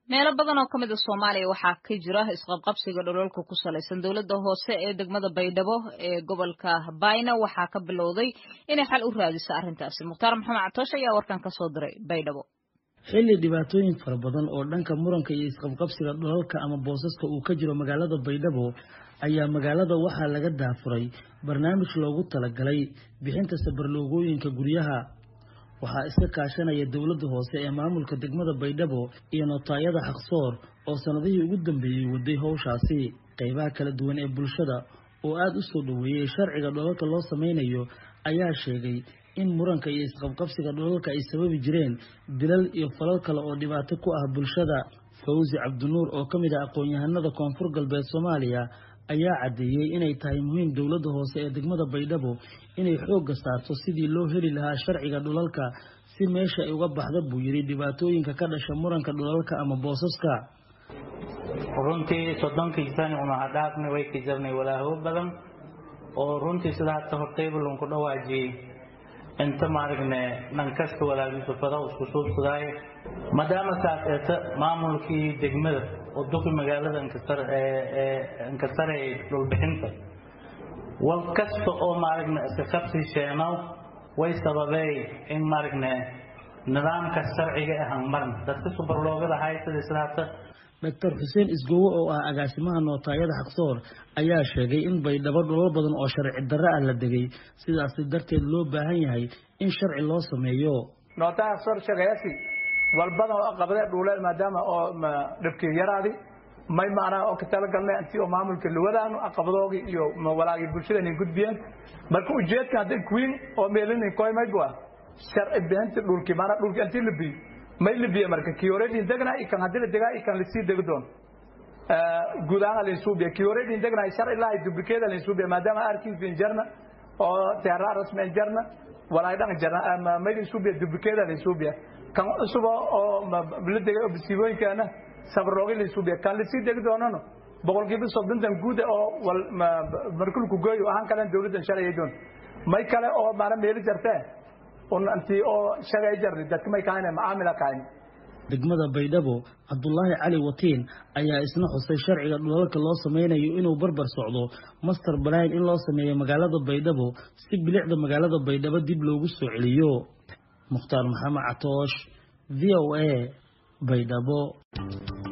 meelo badan oo ka mid a soomaaliya waxaa ka jira isqabqabsiga dhololka ku salaysan dowladda hoose ee degmada baydhabo ee gobolka bayna waxaa ka bilowday inay xal u raadiso arrintaasi mukhtaar maxamed catoosh ayaa warkan ka soo diray baydhabo xilli dhibaatooyin fara badan oo dhanka muranka iyo isqabqabsiga dholalka ama boosaska uu ka jiro magaalada baydhabo ayaa magaalada waxaa laga daafuray barnaamij loogu talagalay bixinta sabarloogooyinka guryaha waxaa iska kaashanaya dowladda hoose ee maamulka degmada baydhabo iyo notaayada xaqsoor oo sannadihii ugu dambeeyey waday howshaasi qaybaha kala duwan ee bulshada oo aada u soo dhoweeyey sharciga dholalka loo sameynayo ayaa sheegay in muranka iyo isqabqabsiga dholalka ay sababi jireen dilal iyo falal kale oo dhibaato ku ah bulshada fawsi cabdinuur oo ka mid ah aqoon-yahanada koonfur galbeed soomaaliya ayaa caddeeyey inay tahay muhiim dowladda hoose ee degmada baydhabo inay xoogga saarto sidii loo heli lahaa sharciga dhulalka si meesha ay uga baxda buu yidhi dhibaatooyinka ka dhasha muranka dhulalka ama boosaska runtii soddonkii sani una hadhaafna way ka jirnay walaaho badan oo runtii sida hadda hortaybalunku dhawaajiyey inta maaragne dhankasta walaagiisu fada isku suubsadaayo maadaama saas eeta maamulkii degmada oo duqi magaalada inkasarayay dhulbixinta wal kasta oo maaragna iska qabsi sheenow way sababey in maaragne nidaamka sharciga ahan maran dadka subarloogada haysada sida hata doctor xuseen isgowo oo ah agaasimaha nootaayada xaqsoor ayaa sheegay in baydhabo dholal badan oo sharci darre ah la degay sidaasi darteed loo baahan yahay in sharci loo sameeyo nootaaya xaqsoor sheegayasi walbadan oo qabadee dhuuleen maadaama oo dhibkii yaraadi may maanaa oo ka talagalnay intii oo maamulka lawadaanu aqabadoogii iyo walaagii bulshada inay gudbiyeen marka ujeedka hadday kuwiin oo meelinin koymaybu ah sharci bixinta dhulkii maanaa dhulkii intii la biyo may la biyo marka kii horeedin degnaa ikan haddii la degaa ikan lasii degi doon guud ahaan lainsuubiya kii horeedin degnaa sharci lahay dublikeeda lainsuubiya maadaama arkiisbin jarna oo teeraa rasmen jarna walaay dhan jarna may lainsuubiya dublikeeda lainsuubiya kan cusuba oo la degay oo basiibooyinkaana sabroogi lainsuubiya kan lasii degi doonano boqolkiiba soddontan guuda oo markulku gooyo ahaan kalen dawladdan sharciya doon may kale oo maana meeli jartee unantii oo shagay jarni dadka may kahayne macaamila kahayn degmada baydhabo cabdulaahi cali watiin ayaa isna xusay sharciga dhulalka loo sameynayo inuu barbar socdo master balayn in loo sameeyo magaalada baydhabo si bilicda magaalada baydhabo dib loogu soo celiyo mukhtaar maxamed catoosh v o a baydhabo